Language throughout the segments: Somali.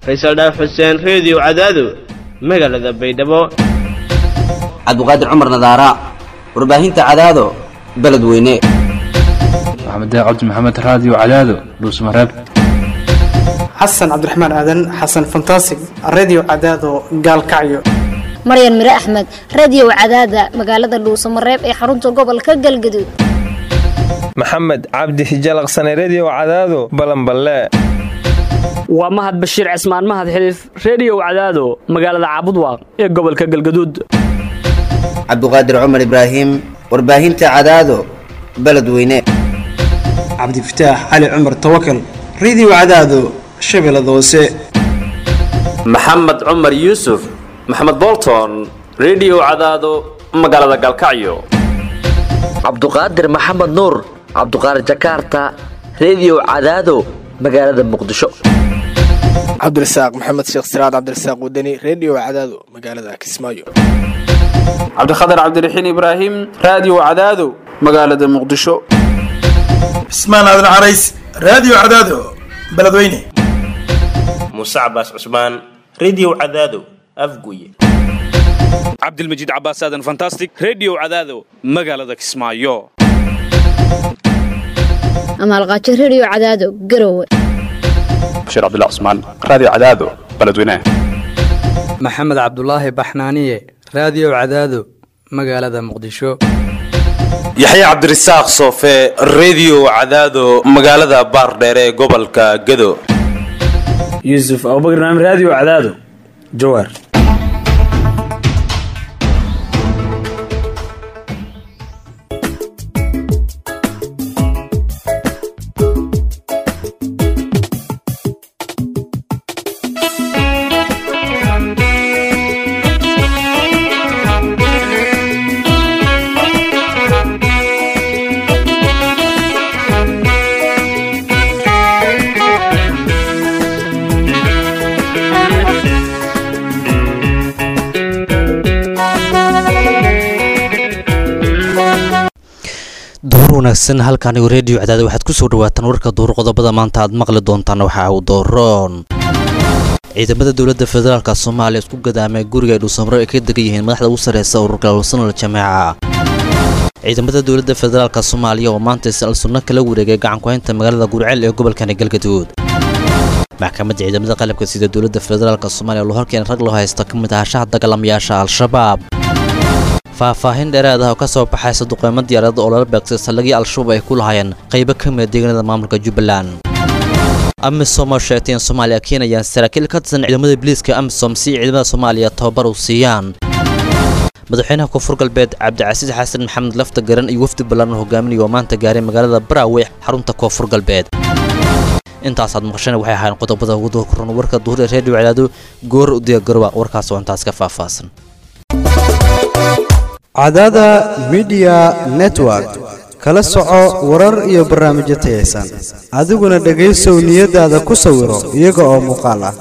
faysal dhaaf xuseen reediyo cadaado magaalada baydhabo cabdiqaadir cumar nadaara warbaahinta cadaado beledweyne maxamed cabdi maxamed raadiyo cadaado dhuusmareeb xasan cabdiraxmaan aadan xasan fantasig redio cadaado gaalkacyo maryan mire axmed radiyow cadaada magaalada dhuusamareeb ee xarunta gobolka galgaduud maxamed cabdi hijalaqsane rediyow cadaado balanballe waa mahad bashiir cismaan mahad xiliif rediyow cadaado magaalada caabudwaaq ee gobolka galgaduud cabdiqaadir cumar ibraahim warbaahinta cadaado beledweyne cabdifataax cali cumar tawakal redio cadaado shabeellada hoose maxamed cumar yuusuf maxamed bolton rediyow cadaado magaalada galkacyo cabduqaadir maxamed nuur cabduqaadir jakarta rediyow cadaado magaalada muqdisho cabdirasaaq maxamed sheekh siraad cabdirasaaq wadani rediyo cadaado magaalada kismaayo cabdikhatar cabdiraxiin ibraahim raadiyo cadaado magaalada muqdisho cismaan aadan carays raadiyo cadaado beledweyne muuse cabaas cusmaan rediyo cadaado afguye cabdilmajiid cabaas aadan fantastic rediyo cadaado magaalada kismaayo amaalqaajo rediyo cadaado garowe bashiir cabdullah cusmaan raadiyo cadaado beledweyne maxamed cabdulaahi baxnaaniye raadiyo cadaado magaalada muqdisho yaxye cabdirasaaq soofe rediyo cadaado magaalada baardheere ee gobolka gedo yuusuf abubakar naam raadiyo cadaado jawaar duhur wanaagsan halkaanigo reediyo cadaada waxaad ku soo dhawaataan warka duhur qodobada maanta aad maqli doontaan waxaa uu dooroon ciidamada dowladda federaalk soomaaliya isku gadaamay guriga ay dhuusamro ay ka degan yihiin madaxda ugu sarreysa ururka alsanal jameeca ciidamada dowladda federaalk soomaaliya oo maanta al-sunno kala wareegay gacankuhaynta magaalada gurceel ee gobolkani galgaduud maxkamadda ciidamada qalabka sida dowladda federaalk soomaaliya loo horkeena rag loo haysta ka mid ahashaha dagaalamayaasha al-shabaab faahfaahin dheeraad ah oo ka soo baxaysa duqeymo diyaarada oo lala beegsay saldhigii al-shabaab ay ku lahaayeen qaybo ka mida deegaanada maamulka jubbaland amisom oo sheegtay in soomaaliya keenayaan saraakiil ka tirsan ciidamada biliiska amisom si ciidamada soomaaliya tababar u siiyaan madaxweynaha koonfur galbeed cabdicasiis xasan maxamed lafta garan iyo wafdi ballaaran hogaaminaya oo maanta gaaray magaalada baraawe xarunta koonfur galbeed intaasaad maqasheen waxay ahaayeen qodobada ugu doorkoran warka duhur ee reediyo cadaado goor u diyaargaroba warkaas oo intaas ka faahfaahsan cadaada midiya network kala soco warar iyo barnaamijyo tayaysan adiguna dhegaysow niyadaada ku sawiro iyaga oo muuqaal ah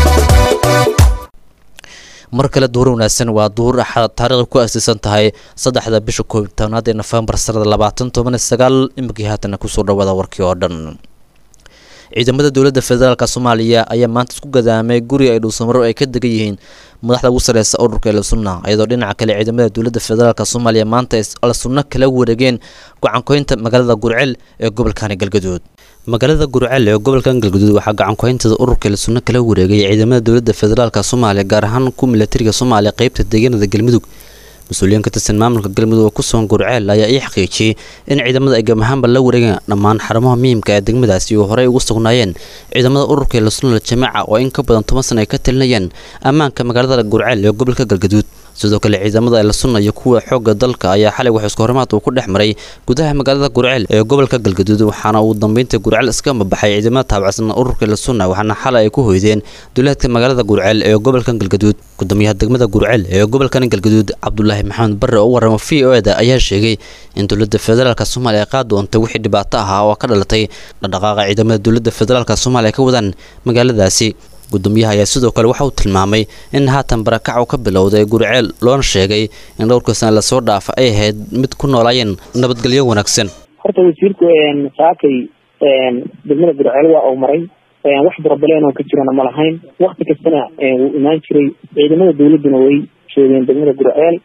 mar kale duhur wanaagsan waa duhur axad taariikhda ku aasaysan tahay saddexda bisha koob tobnaad ee nofembar sanada labaatan toban sagaal iminkii haatana kusoo dhawaada warkii oo dhan ciidamada dowladda federaalk soomaaliya ayaa maanta isku gadaamay guriga ay dhuusamaro ay ka degan yihiin madaxda ugu sarreysa ururka al-sunna iyadoo dhinaca kale ciidamada dowladda federaalk soomaaliya maanta al-sunno kala wareegeen gacankoynta magaalada gurceel ee gobolkani galgaduud magaalada gurceel ee gobolkan galgaduud waxaa gacankoyntada ururka al-sunno kala wareegay ciidamada dowladda federaalk soomaaliya gaar ahaan ku milatariga soomaaliya qeybta deegaanada galmudug mas-uuliyiin ka tirsan maamulka galmudug oo ku sugan gurceel ayaa ii xaqiijiyey in ciidamada ay gamahaanba la wareegeen dhammaan xarumaha muhiimka ee degmadaasi oo horey ugu sugnaayeen ciidamada ururka lasunal jamaaca oo in ka badan toban sana ay ka talinayeen ammaanka magaalada gurceel ee gobolka galgaduud sidoo kale ciidamada elsunna iyo kuwa xoogga dalka ayaa xalay wax isku horimaad uu ku dhex maray gudaha magaalada gurceel ee gobolka galgaduud waxaana uu dambeynta gurceel iska mabaxay ciidamada taabacsan ururka elsunna waxaana xalay ay ku hoydeen duleedka magaalada gurceel ee gobolka galgaduud gudoomiyaha degmada gurceel ee gobolkan galgaduud cabdulaahi maxamed barre oo warama v o eda ayaa sheegay in dowladda federaalk soomaaliya ay qaad doontay wixii dhibaato ahaa oo ka dhalatay dhaqdhaqaaqa ciidamada dowladda federaalk soomaaliya ka wadaan magaaladaasi gudoomiyaha ayaa sidoo kale waxa uu tilmaamay in haatan barakac uu ka bilowday guriceel loona sheegay in dhowrka sana lasoo dhaafa ay ahayd mid ku noolaayeen nabadgelyo wanaagsan horta wasiirku saakay degmada gurceel waa uu maray wax barabaleen oo ka jirana ma lahayn wakti kastana wuu imaan jiray ciidamada dawladduna way joogeen degmada gurceel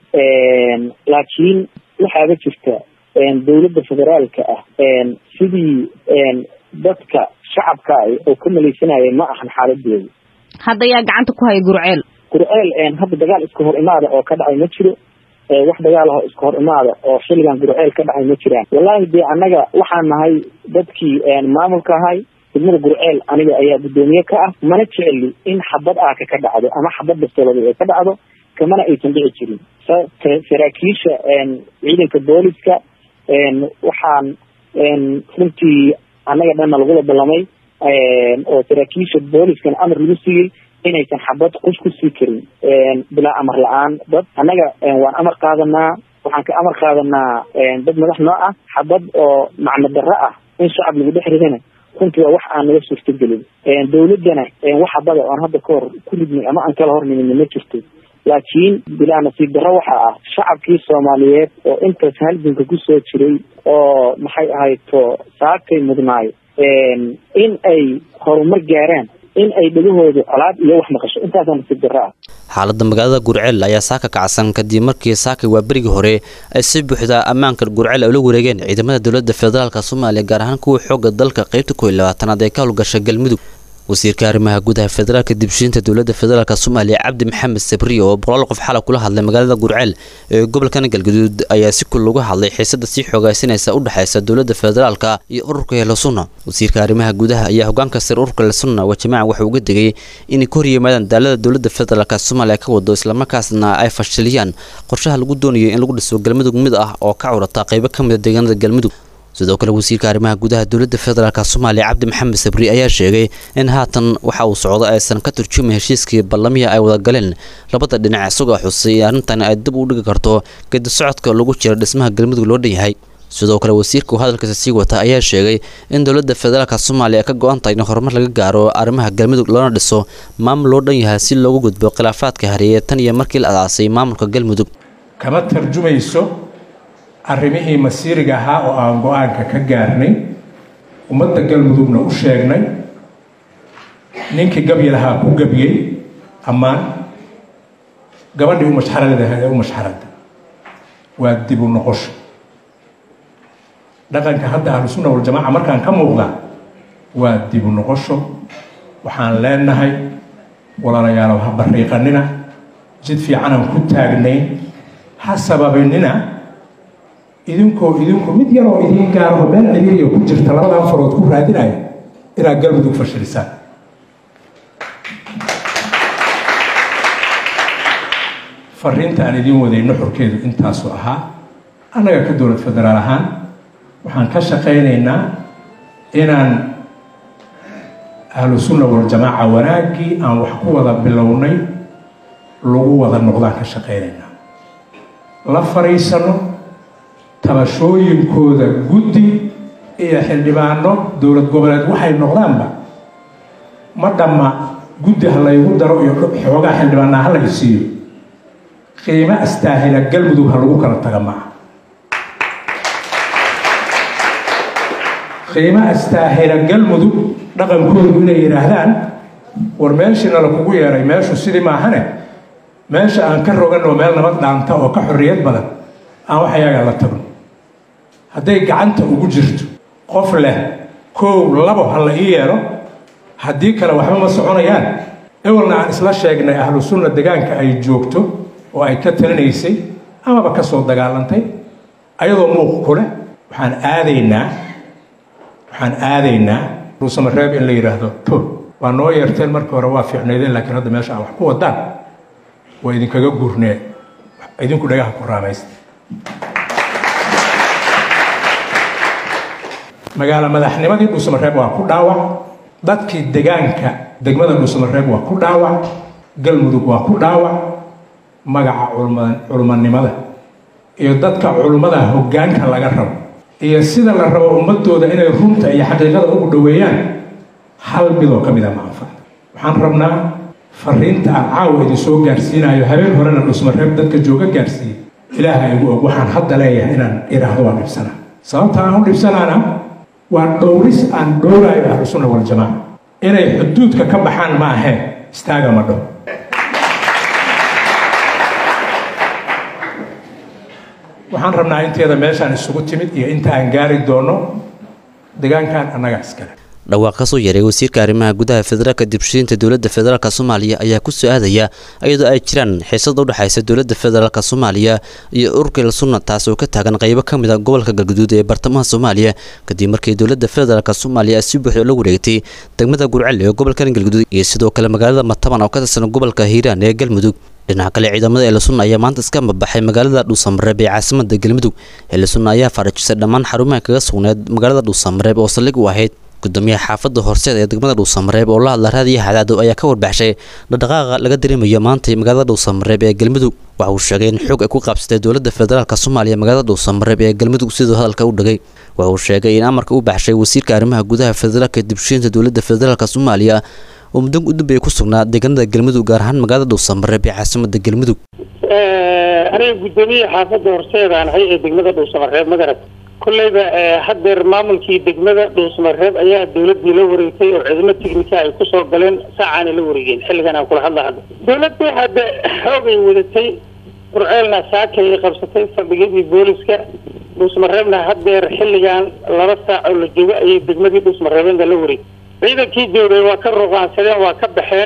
laakiin waxaaba jirta dawladda federaalka ah sidii dadka shacabka oo ka malaysanaya ma ahan xaaladeedu hadda yaa gacanta ku haya gurceel gurceel hadda dagaal iska hor imaada oo ka dhacay ma jiro wax dagaal ah oo iska hor imaada oo xilligan gurceel ka dhacay ma jiraan wallahi dee annaga waxaan nahay dadkii maamulka ahay degmada gurceel aniga ayaa guddoomiye ka ah mana jeceli in xabad aaka ka dhacdo ama xabad bastoolada ay ka dhacdo kamana aysan dhici jirin saraakiisha ciidanka booliska waxaan runtii annaga dhanna lagula ballamay oo saraakiisha booliskana amar lagu siiyey inaysan xabad qush ku sii karin bilaa amar la-aan dad annaga waan amar qaadanaa waxaan ka amar qaadanaa dad madax noo ah xabad oo macno darro ah in shacab lagu dhex ridana runtii waa wax aan naga suurtagelin dawladdana wax habada oon hadda ka hor ku ridnay ama aan kala hornimin ma jirto laakiin bilaa nasiib darro waxa ah shacabkii soomaaliyeed oo intaas halganka kusoo jiray oo maxay ahayto saakay mudnaay in ay horumar gaaraan in ay dhagahooda colaad iyo wax maqasho intaasaa nasiib darro ah xaaladda magaalada gurceel ayaa saaka kacsan kadib markii saakay waa berigii hore ay si buuxda ammaanka gurceel ay ula wareegeen ciidamada dowladda federaalk soomaaliya gaar ahaan kuwa xoogga dalka qaybta kow iyo labaatanaad ee ka howlgasha galmudug wasiirka arrimaha gudaha federaalka dibshiinta dowladda federaalk soomaaliya cabdi maxamed sabriye oo boqolaal qof xalay kula hadlay magaalada gurceel ee gobolkan galgaduud ayaa si kul uga hadlay xiisada sii xoogaysanaysa u dhexaysa dowladda federaalka iyo ururka helosuna wasiirka arrimaha gudaha ayaa hogaanka sare ururka helosuna waa jamaaca waxa uga degay inay ka horyimaadaan daalada dowladda federaalk soomaaliya ka wado islamarkaasna ay fashiliyaan qorshaha lagu doonayo in lagu dhiso galmudug mid ah oo ka curata qaybo ka mid a deegaanada galmudug sidoo kale wasiirka arrimaha gudaha dowladda federaalk soomaaliya cabdi maxamed sabri ayaa sheegay in haatan waxa uu socdo aysan ka turjumay heshiiskii ballamihii ay wada galeen labada dhinac isagoo xusay in arrintan ay dib u dhigi karto gedi socodka lagu jira dhismaha galmudug loo dhan yahay sidoo kale wasiirka uu hadalkiisa sii wata ayaa sheegay in dowladda federaalk soomaaliya ka go-an tahay in horumar laga gaaro arrimaha galmudug loona dhiso maamul loo dhan yahay si loogu gudbo khilaafaadka hareeye tan iyo markii la adaasay maamulka galmudug kama tarjumayso arrimihii masiiriga ahaa oo aan go-aanka ka gaarnay ummadda galmudugna u sheegnay ninkii gabyi lahaa ku gabyey ammaan gabadhii u mashxarada ahayd ee u mashxarada waa dib u noqosho dhaqanka hadda ahlusunna waljamaaca markaan ka muuqda waa dib u noqosho waxaan leenahay walaalayaalow ha bariiqanina jid fiicanaan ku taagnayn ha sababinina idinkoo idinku mid yaroo idiin gaaraho meel ciriiriya ku jirta labadan farood ku raadinaya inaad galmudug fashilisaan fariinta aan idiin waday nuxurkeedu intaasuu ahaa annaga ka dowlad federaal ahaan waxaan ka shaqaynaynaa inaan ahlu sunna waljamaaca wanaaggii aan wax ku wada bilownay lagu wada noqdaan ka shaqaynaynaa la fariisano tabashooyinkooda guddi iyo xildhibaano dowlad goboleed waxay noqdaanba ma dhamma guddi ha laygu daro iyo xoogaa xildhibaanaa ha lay siiyo qiimo astaahila galmudug ha lagu kala taga maaha qiimo astaahila galmudug dhaqankoodu inay yidhaahdaan war meeshiina lakugu yeeray meeshu sidii maahane meesha aan ka roganoo meel nabad dhaanta oo ka xorriyad badan aan wax ayagaa la tagno hadday gacanta ugu jirto qof leh kow labo ha la ii yeelo haddii kale waxba ma soconayaan ewelna aan isla sheegnay ahlu sunna degaanka ay joogto oo ay ka talinaysay amaba ka soo dagaalantay ayadoo muuq ku leh waxaan aadaynaa waxaan aadaynaa ruusamareeb in la yidhaahdo to waa noo yeerteen markii hore waa fiicnaydeen laakiin hadda meesha aan wax ku wadaan waa idinkaga gurnee idinku dhagaha ku raamaysta magaalo madaxnimadii dhuusamareeb waa ku dhaawac dadkii degaanka degmada dhuusamareeb waa ku dhaawac galmudug waa ku dhaawac magaca culmanimada iyo dadka culummada hoggaanka laga rabo iyo sida la rabo ummadooda inay runta iyo xaqiiqada ugu dhoweeyaan hal midoo ka mid a ma anfac waxaan rabnaa fariinta aan caawa idin soo gaarsiinayo habeen horena dhuusmareeb dadka jooga gaarsiiyey ilaaha igu og waxaan hadda leeyahay inaan idhaahdo waan dhibsanaa sababta aan u dhibsanaana waa dhowris aan dhowraayo ahlusunna waljamaaca inay xuduudka ka baxaan ma aheen istaaga madho waxaan rabnaa inteeda meeshaan isugu timid iyo inta aan gaari doono deegaankan annaga iskale dhawaaq ka soo yaray wasiirka arrimaha gudaha federaalka dibshiinta dowladda federaalk soomaaliya ayaa ku soo aadaya iyadoo ay jiraan xiisada udhexaysa dowladda federaalk soomaaliya iyo ururka sunna taas oo ka taagan qaybo ka mid a gobolka galguduud ee bartamaha soomaaliya kadib markii dowladda federaalk soomaaliya si buuxda la wareegtay degmada gurcel ee gobolka galguduud iyo sidoo kale magaalada mataban oo ka tirsan gobolka hiiraan ee galmudug dhinaca kale ciidamada eelasunna ayaa maanta iska mabaxay magaalada dhuusamareeb ee caasimada galmudug eelasunna ayaa faarajisay dhammaan xarumaha kaga sugneed magaalada dhuusamareeb oo saldhig u ahayd gudoomiyaha xaafadda horseed ee degmada dhuusamareeb oo la hadla raadiya hadaado ayaa ka warbaxshay dhaqdhaqaaqa laga dareemayo maantay magaalada dhuusamareeb ee galmudug waxa uu sheegay in xoog ay ku qaabsatay dowladda federaalk soomaaliya magaalada dhuusamareeb ee galmudug siduu hadalka u dhagay waxa uu sheegay in amarka u baxshay wasiirka arrimaha gudaha federaalka dibshiinta dowladda federaalk soomaaliya oo muddo u dambeeya ku sugnaa deegaanada galmudug gaar ahaan magaalada dhuusamareeb ee caasimada galmudug aniga guddoomiye xaafadda horseedaan ahay ee degmada dhuusamareeb magarad kolleyba haddeer maamulkii degmada dhuusamareeb ayaa dowladii la wareegtay oo ciidamo tignika ay kusoo galeen saacaana la wareegeen xilligan aan kula hadla hadda dowladdu hadda xoogay wadatay burceelna saakay ay qabsatay fadhigidii booliska dhuusamareebna haddeer xilligan laba saac oo la joogo ayay degmadii dhuusamareebna la wareegtay ciidankii joogay waa ka ruqaansadeen waa ka baxeen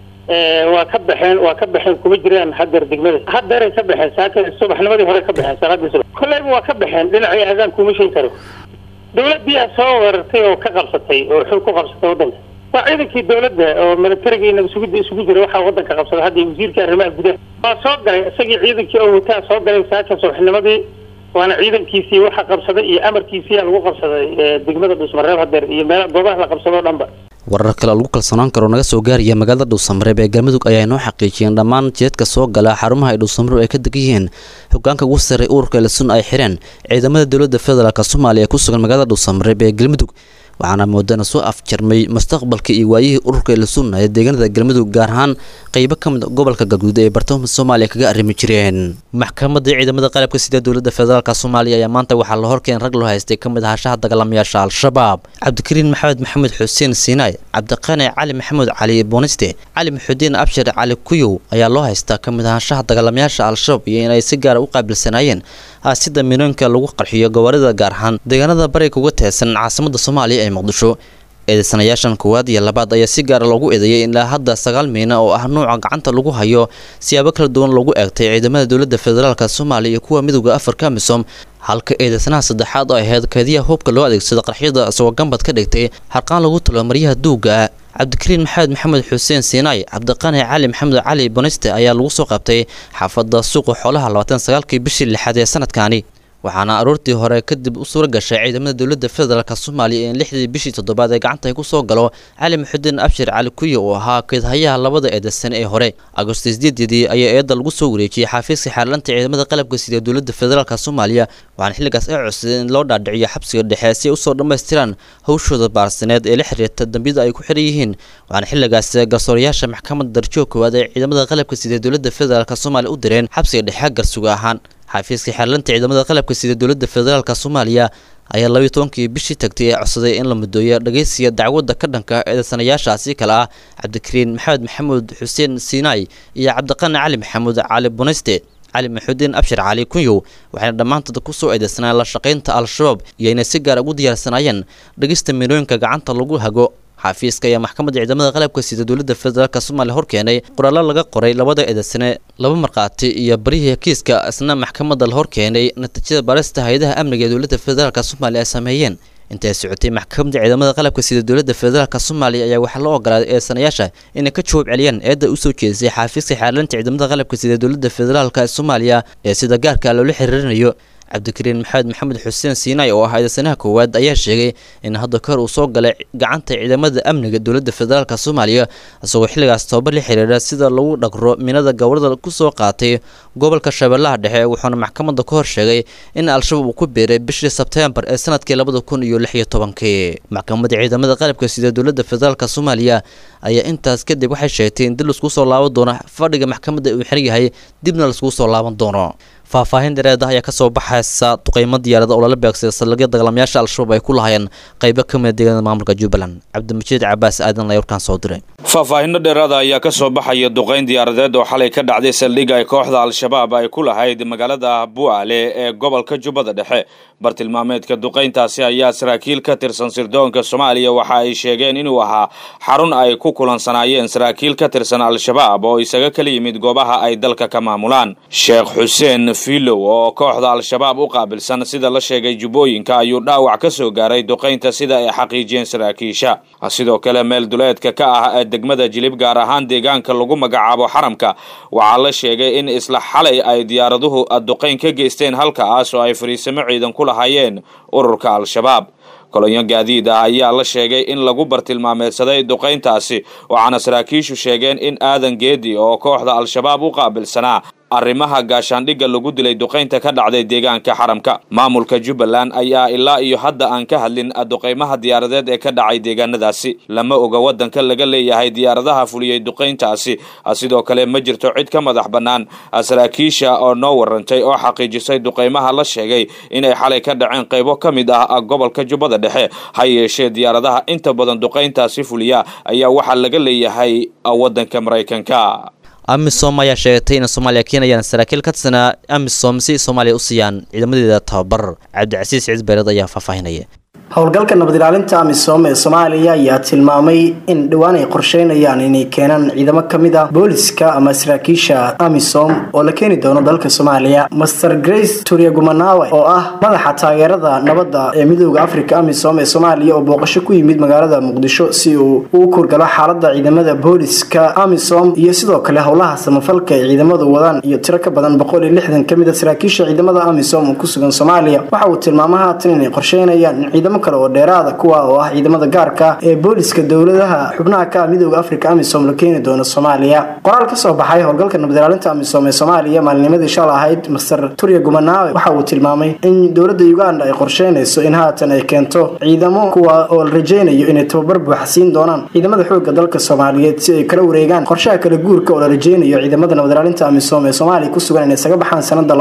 waa ka baxeen waa ka baxeen kuma jiraan haddeer degmada haddeeray ka baxeen saaka subaxnimadii hore ka baxeen salaadii subax kolleyba waa ka baxeen dhinacii adaan kuma sheegi karo dowladdiyaa soo weerartay oo ka qabsatay oo xog ku qabsatay waddanka waa ciidankii dowladda oo militarigii nabasugidda isugu jira waxaa waddanka qabsada hadda wasiirka arrimaha gudaha waa soo galay isagii ciidankii oo wataa soo galay saaka subaxnimadii waana ciidankiisii waxa qabsaday iyo amarkiisiyaa lagu qabsaday degmada dhuusmareeb hadeer iyo meel goobaha la qabsado o dhanba warar kale oo lagu kalsoonaan karo naga soo gaaraya magaalada dhuusamareeb ee galmudug ayaa inoo xaqiijiyeen dhammaan jeedka soo gala xarumaha ay dhuusamareeb ay ka degan yihiin hogaanka ugu sarray ururka elesun ay xireen ciidamada dowladda federaalk soomaaliya ee ku sugan magaalada dhuusamareeb ee galmudug waxaana moodana soo afjarmay mustaqbalka iyo waayihii ururka elesunna ee deegaanada galmudug gaar ahaan qaybo ka mid gobolka galguud ee bartamaha soomaaliya kaga arrimi jireen maxkamadda ciidamada qalabka sida dowladda federaalk soomaaliya ayaa maanta waxaa la horkeen rag loo haystay ka mid ahaanshaha dagaalamayaasha al-shabaab cabdikariin maxamed maxamed xuseen siinaay cabdiqane cali maxamuud cali booniste cali maxudiin abshir cali kuyow ayaa loo haystaa ka mid ahaanshaha dagaalamayaasha al-shabaab iyo inay si gaara u qaabilsanaayeen aasida minooyinka lagu qarxiyo gobollada gaar ahaan deegaanada bariga uga teedsan caasimada soomaaliya ee muqdisho eedeysanayaashan koowaad iyo labaad ayaa si gaara loogu eedeeyay ilaa hadda sagaal miina oo ah nuuca gacanta lagu hayo siyaabo kala duwan loogu eegtay ciidamada dowladda federaalk soomaaliya iyo kuwa midooda afarka misom halka eedeysanaha saddexaad oo ahayd keediyaha hubka loo adeegsada qarxiyada isagoo gambad ka dhigtay harqaan lagu talo maryaha duuga cabdikariin maxamed maxamed xuseen siinaay cabdiqani cali maxamed cali boniste ayaa lagu soo qabtay xaafadda suuqa xoolaha labaatan sagaalkii bishii lixaad ee sanadkaani waxaana aroortii hore kadib u suura gashay ciidamada dowladda federaalk soomaaliya in lixdii bishii toddobaad ee gacanta ay ku soo galo cali maxudiin abshir cali kuya oo ahaa keedhayaha labada eedeysane ee hore agosto sideedii ayaa eedda lagu soo wareejiyey xafiiska xaarlanta ciidamada qalabka sida dowladda federaalk soomaaliya waxaana xilligaas ay codsadeen in loo dhaadhiciyo xabsiga dhexe si ay usoo dhammaystiraan hawshooda baarsaneed ee la xiriirta dambiyada ay ku xiran yihiin waxaana xilligaas garsoorayaasha maxkamadda darjoog koowaad ee ciidamada qalabka sida dowladda federaalk soomaaliya u direen xabsiga dhexe garsuga ahaan xafiiska xeerlanta ciidamada qalabka sida dowladda federaalk soomaaliya ayaa labayo tobankii bishii tagtay ee codsaday in la mudooyo dhageysiga dacwadda ka dhanka eedeysanayaashaasi kale ah cabdikariin maxamed maxamuud xuseen siinaay iyo cabdiqani cali maxamuud cali bunayste cali maxudiin abshir cali kunyow waxayna dhammaantood kusoo eedeysanaan la shaqaynta al-shabaab iyo inay si gaar ugu diyaarsanaayeen dhegista miinooyinka gacanta lagu hago xafiiska ayaa maxkamadda ciidamada qalabka sida dowladda federaalk soomaaliya horkeenay qoraallo laga qoray labada eedeysane laba markhaati iyo barihii kiiska isna maxkamadda la horkeenay natiijada baarista hay-adaha amniga ee dowladda federaalk soomaaliya ay sameeyeen intay socotay maxkamadda ciidamada qalabka sida dowladda federaalk soomaaliya ayaa waxaa loo ogolaaday eedeysanayaasha inay ka jawaab celiyaan eedda usoo jeedisay xafiiska xeerlanta ciidamada qalabka sida dowladda federaalk soomaaliya ee sida gaarka loola xiriirinayo cabdikariin maxamed maxamed xuseen siinaay oo ah eedeysanaha koowaad ayaa sheegay in hadda kahor uu soo galay gacanta ciidamada amniga dowladda federaalk soomaaliya isagoo xilligaas tababar la xiriira sida lagu dhaqro minada gobolada kusoo qaatay gobolka shabeellaha dhexe wuxuuna maxkamadda ka hor sheegay in al-shabaab uu ku biiray bishii sebteembar ee sanadkii labada kun iyo lix iyo tobankii maxkamadda ciidamada qalabka sida dowladda federaalk soomaaliya ayaa intaas kadib waxay sheegtay in dib laisku soo laaban doono fadhiga maxkamadda uu xiran yahay dibna laiskugu soo laaban doono faahfaahin dhereed ah ayaa kasoo baxaysa duqeymo diyaarada oo lala beegsaday saldhigya dagaalamayaasha al-shabaab ay ku lahayeen qaybo ka mida deegaanada maamulka jubbaland cabdimajiid cabaas aadan ayaa warkaan soo diray faahfaahinno dheeraada ayaa ka soo baxaya duqayn diyaaradeed oo xalay ka dhacday saldhigga ay kooxda al-shabaab ay ku lahayd magaalada bu'aale ee gobolka jubbada dhexe bartilmaameedka duqayntaasi ayaa saraakiil ka tirsan sirdoonka soomaaliya waxa ay sheegeen inuu ahaa xarun ay ku kulansanaayeen saraakiil ka tirsan al-shabaab oo isaga kala yimid goobaha ay dalka ka maamulaan sheekh xuseen filow oo kooxda al-shabaab u qaabilsan sida la sheegay jubbooyinka ayuu dhaawac ka soo gaaray duqaynta sida ay xaqiijiyeen saraakiisha sidoo kale meel duleedka ka ah ee degmada jilib gaar ahaan deegaanka lagu magacaabo xaramka waxaa la sheegay in isla xalay ay diyaaraduhu duqayn ka geysteen halkaas oo ay fariisamo ciidan ku lahaayeen ururka al-shabaab kolonyo gaadiid ah ayaa la sheegay in lagu bartilmaameedsaday duqayntaasi waxaana saraakiishu sheegeen in aadan geedi oo kooxda al-shabaab u qaabilsanaa arrimaha gaashaandhigga lagu dilay duqaynta ka dhacday deegaanka xaramka maamulka jubbaland ayaa ilaa iyo hadda aan ka hadlin duqaymaha diyaaradeed ee ka dhacay deegaanadaasi lama oga waddanka laga leeyahay diyaaradaha fuliyey duqayntaasi sidoo kale ma jirto cid ka madax bannaan saraakiisha oo noo warantay oo xaqiijisay duqaymaha la sheegay inay xalay ka dhaceen qaybo ka mid ah gobolka jubbada dhexe ha yeeshee diyaaradaha inta badan duqayntaasi fuliya ayaa waxaa laga leeyahay waddanka maraykanka amisom ayaa sheegtay in soomaaliya keenayaan saraakiil ka tirsanaa amisom si soomaaliya u siiyaan ciidamadeeda tababar cabdicasiis ciid beereed ayaa faahfaahinaya howlgalka nabad ilaalinta amisom ee soomaaliya ayaa tilmaamay in dhowaan ay qorsheynayaan inay keenaan ciidamo ka mid ah booliska ama saraakiisha amisom oo la keeni doono dalka soomaaliya master grace turyagumanawe oo ah madaxa taageerada nabadda ee midooda africa amisom ee soomaaliya oo booqasho ku yimid magaalada muqdisho si uu uu kurgalo xaalada ciidamada booliska amisom iyo sidoo kale howlaha samafalka ay ciidamadu wadaan iyo tiro ka badan boqol iyo lixdan kamid a saraakiisha ciidamada amisom oo ku sugan soomaaliya waxa uu tilmaama haatan inay qorsheynayaan in ciidamo kale oo dheeraada kuwa oo ah ciidamada gaarka ee booliska dowladaha xubnaha ka midooda africa amisom la keeni doono soomaaliya qoraal ka soo baxay howlgalka nabad ilaalinta amisom ee soomaaliya maalinimadii shal ahayd master turya gumanawe waxa uu tilmaamay in dowlada uganda ay qorsheynayso in haatan ay keento ciidamo kuwa oo la rajeynayo inay tababar buuxa siin doonaan ciidamada xooga dalka soomaaliyeed si ay kala wareegaan qorshaha kala guurka oo la rajeynayo ciidamada nabad ilaalinta amisom ee soomaaliya ku sugan inay isaga baxaan sanada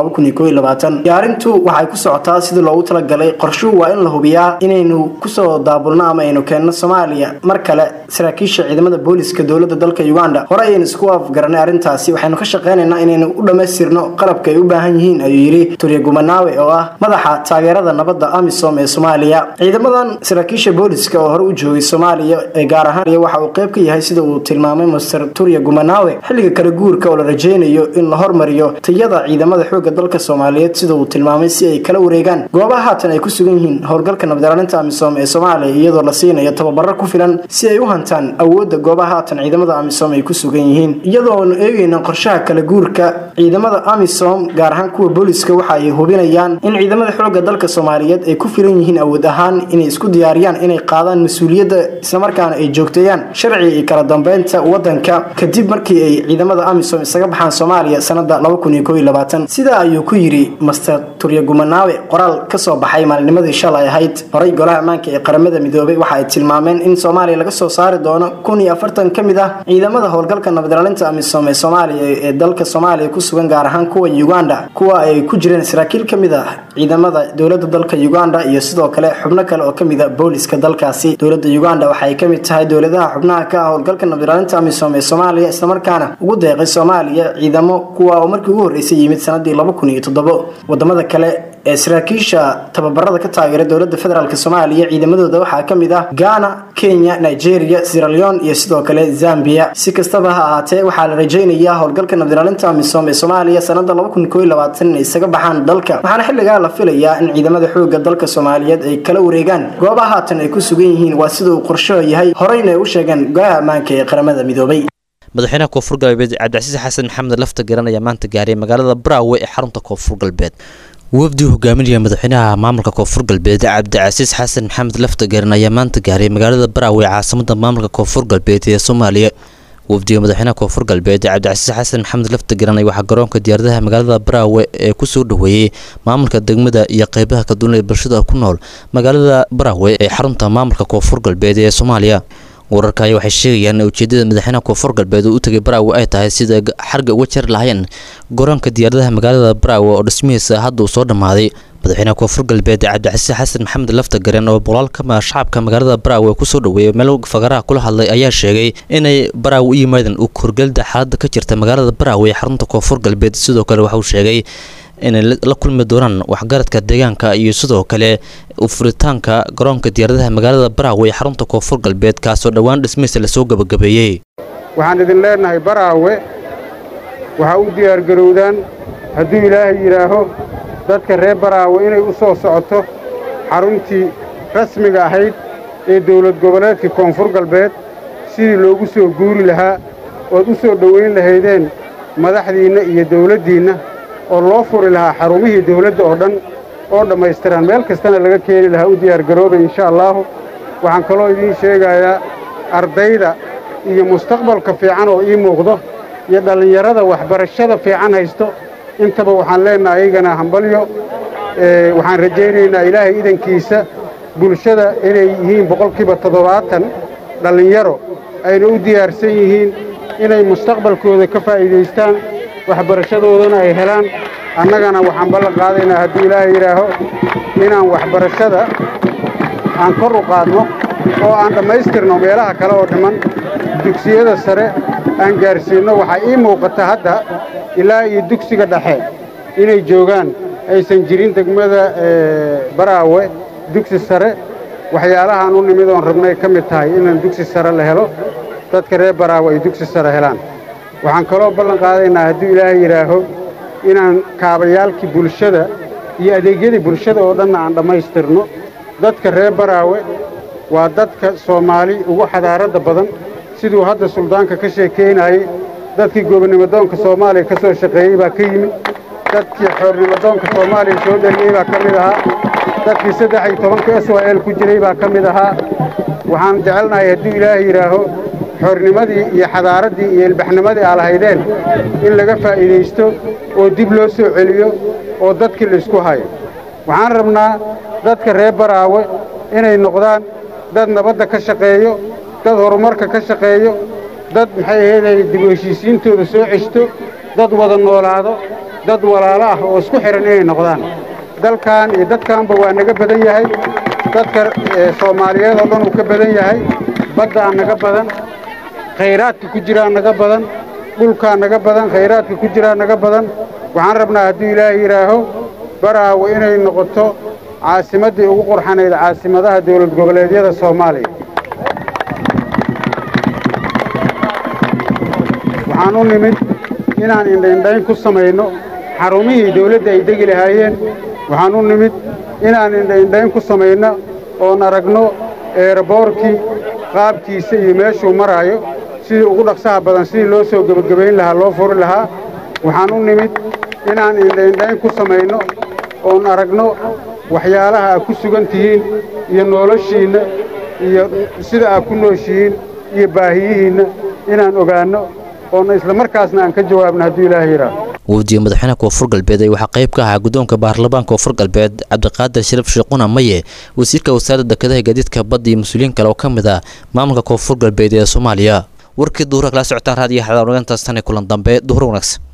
diyaarintu waxay ku socotaa sidii loogu talagalay qorshuhu waa in la hubiyaa inaynu kusoo daabulno ama aynu keenno soomaaliya mar kale saraakiisha ciidamada booliska dowlada dalka uganda hore ayaynu isku afgaranay arrintaasi waxaynu ka shaqeynaynaa inaynu u dhammaystirno qalabka ay u baahan yihiin ayuu yidhi turya gumanawe oo ah madaxa taageerada nabadda amisom ee soomaaliya ciidamadan saraakiisha booliska oo hore u joogay soomaaliya ee gaar ahaan waxa uu qayb ka yahay sida uu tilmaamay master turya gumanawe xilliga kala guurka oo la rajeynayo in la hormariyo tayada ciidamada xooga dalka soomaaliyeed sida uu tilmaamay si ay kala wareegaan goobaha haatan ay ku sugan yihiin howlgalka nabad ilaalinta amisom ee soomaaliya iyadoo la siinayo tababaro ku filan si ay u hantaan awoodda goobaha haatan ciidamada amisom ay ku sugan yihiin iyadoonu eegayna qorshaha kala guurka ciidamada amisom gaar ahaan kuwa booliska waxa ay hubinayaan in ciidamada xooga dalka soomaaliyeed ay ku filan yihiin awood ahaan inay isku diyaariyaan inay qaadaan mas-uuliyadda islamarkaana ay joogteeyaan sharciga iyo kala dambeynta wadanka kadib markii ay ciidamada amisom isaga baxaan soomaaliya sanada sidaa ayuu ku yidhi master turya gumanawe qoraal kasoo baxay maalinimadii shalay ahayd horay golaha ammaanka ee qaramada midoobay waxa ay tilmaameen in soomaaliya laga soo saari doono kun iyo afartan ka mid ah ciidamada howlgalka nabad ilaalinta amisom ee soomaaliya ee dalka soomaaliya ku sugan gaar ahaan kuwa uganda kuwa ay ku jireen saraakiil ka mid ah ciidamada dowlada dalka uganda iyo sidoo kale xubno kale oo kamid a booliska dalkaasi dowlada uganda waxay kamid tahay dowladaha xubnaha ka ah howlgalka nabad ilaalinta amisom ee soomaaliya islamarkaana ugu deeqay soomaaliya ciidamo kuwa oo markii ugu horreysay yimid sanadii laba kun iyo toddobo wadamada kale ee saraakiisha tababarada ka taageera dowlada federaalk soomaaliya ciidamadooda waxaa ka mid ah ghana kenya nigeria siraleon iyo sidoo kale zambia si kastaba ha ahaatee waxaa la rajeynayaa howlgalka nabad ilaalinta amisom ee soomaaliya sanada inay isaga baxaan dalka waxaana xilligaa la filayaa in ciidamada xooga dalka soomaaliyeed ay kala wareegaan goobaha haatan ay ku sugan yihiin waa sida uu qorshaho yahay horeyna ay u sheegeen golaha ammaanka ee qaramada midoobay madaxweynaha koonfur galbeed cabdicasiis xasan maxamed lafta garan ayaa maanta gaaray magaalada braawe ee xarunta koonfur galbeed wafdi hogaaminaya madaxweynaha maamulka koonfur galbeed cabdicasiis xasan maxamed lafta garan ayaa maanta gaaray magaalada braawe ee caasimada maamulka koonfur galbeed ee soomaaliya wafdiga madaxweynaha koonfur galbeed cabdicasiis xasan maxamed lafta garanay waxaa garoonka diyaaradaha magaalada braawe ee kusoo dhaweeyey maamulka degmada iyo qeybaha kaduwan ee bulshada ku nool magaalada braawe ee xarunta maamulka koonfur galbeed ee soomaaliya wararka ayaa waxay sheegayaan in ujeedada madaxweynaha koonfur galbeed uu u tegay baraawe ay tahay sida xarga uga jari lahayn garoonka diyaaradaha magaalada baraawe oo dhismihiisa hadda uu soo dhammaaday madaxweynaha koonfur galbeed cabdicasiis xasan maxamed lafta garen oo boqolaal ka mid shacabka magaalada baraawe kusoo dhaweeyay meel fagaraha kula hadlay ayaa sheegay inay baraawe u yimaadeen u korgelda xaaladda ka jirta magaalada baraawe ee xarunta koonfur galbeed sidoo kale waxa uu sheegay inay la kulmi doonaan waxgaradka deegaanka iyo sidoo kale furitaanka garoonka diyaaradaha magaalada baraawe ee xarunta koonfur galbeed kaasoo dhowaan dhismihiisa lasoo gabagabeeyey waxaan idin leenahay baraawe waxaa u diyaargarowdaan hadduu ilaahay yidhaaho dadka reer baraawe inay u soo socoto xaruntii rasmiga ahayd ee dawlad goboleedka koonfur galbeed sidii loogu soo guuri lahaa ood u soo dhowayn lahaydeen madaxdiinna iyo dawladdiinna oo loo furi lahaa xarumihii dawladda oo dhan oo dhammaystiran meel kastana laga keeni lahaa u diyaargaroobay insha allaahu waxaan kaloo idiin sheegayaa ardayda iyo mustaqbalka fiican oo ii muuqdo iyo dhallinyarada waxbarashada fiican haysto intaba waxaan leennahay ayagana hambalyo waxaan rajaynaynaa ilaahay idankiisa bulshada inay yihiin boqolkiiba toddobaatan dhallinyaro ayna u diyaarsan yihiin inay mustaqbalkooda ka faa'iidaystaan waxbarashadoodana ay helaan annagana waxaan ballan qaadaynaa hadduu ilaahay yidhaaho inaan waxbarashada aan kor u qaadno oo aan dhammaystirno meelaha kale oo dhiman dugsiyada sare aan gaarsiinno waxaa ii muuqata hadda ilaa iyo dugsiga dhexe inay joogaan aysan jirin degmada baraawe dugsi sare waxyaalahaan u nimid oon rabnay ka mid tahay inaan dugsi sare la helo dadka reer baraawe ay dugsi sare helaan waxaan kaloo ballan qaadaynaa hadduu ilaahay yidhaaho inaan kaabayaalkii bulshada iyo adeegyadii bulshada oo dhanna aan dhammaystirno dadka reer baraawe waa dadka soomaali ugu xadaaradda badan siduu hadda suldaanka ka sheekaynayey dadkii gobonnimadoonka soomaaliya ka soo shaqeeyey baa ka yimid dadkii xoornimadoonka soomaaliya soo dhaliyey baa ka mid ahaa dadkii saddex iyo tobanka s y l ku jiray baa ka mid ahaa waxaan jecelnahay hadduu ilaahay yidhaaho xoornimadii iyo xadaaraddii iyo ilbaxnimadii aa lahaydeen in laga faa'iidaysto oo dib loo soo celiyo oo dadkii laysku hayo waxaan rabnaa dadka reer baraawe inay noqdaan dad nabadda ka shaqeeyo dad horumarka ka shaqeeyo dad maxay ahaydee dib u heshiisiintooda soo ceshto dad wada noolaado dad walaalo ah oo isku xidhan inay noqdaan dalkan iyo dadkanba waa naga badan yahay dadka soomaaliyeed oo dhan uu ka badan yahay baddaa naga badan khayraadka ku jiraa naga badan dhulkaa naga badan khayraadka ku jiraa naga badan waxaan rabnaa hadduu ilaahay yidhaaho baraawe inay noqoto caasimaddii ugu qurxanayd caasimadaha dawlad goboleedyada soomaaliya waxaan u nimid inaan indhaindhayn ku samayno xarumihii dawladda ay degi lahaayeen waxaan u nimid inaan indhaindhayn ku samayno oon aragno eeraboorkii qaabkiisa iyo meeshuu maraayo sidii ugu dhaqsaha badan sidii loo soo gebagabayn lahaa loo furi lahaa waxaan u nimid inaan indhaindhayn ku samayno oon aragno waxyaalaha aad ku sugan tihiin iyo noloshiinna iyo sida aad ku nooshihiin iyo baahiyihiinna inaan ogaanno oona isla markaasna aan ka jawaabno hadduu ilaahay yidhaaho wafdiga madaxweynaha koonfur galbeed ee waxaa qayb ka ahaa guddoonka baarlamaanka koonfur galbeed cabdiqaadir shariif sheequna maye wasiirka wasaaradda dekedaha gaadiidka badda iyo mas-uuliyiin kale oo ka mid ah maamulka koonfur galbeed ee soomaaliya warkii duhura kala socotaan raadiyo xadaar ogaantaas tan kulan dambe duhur wanaagsan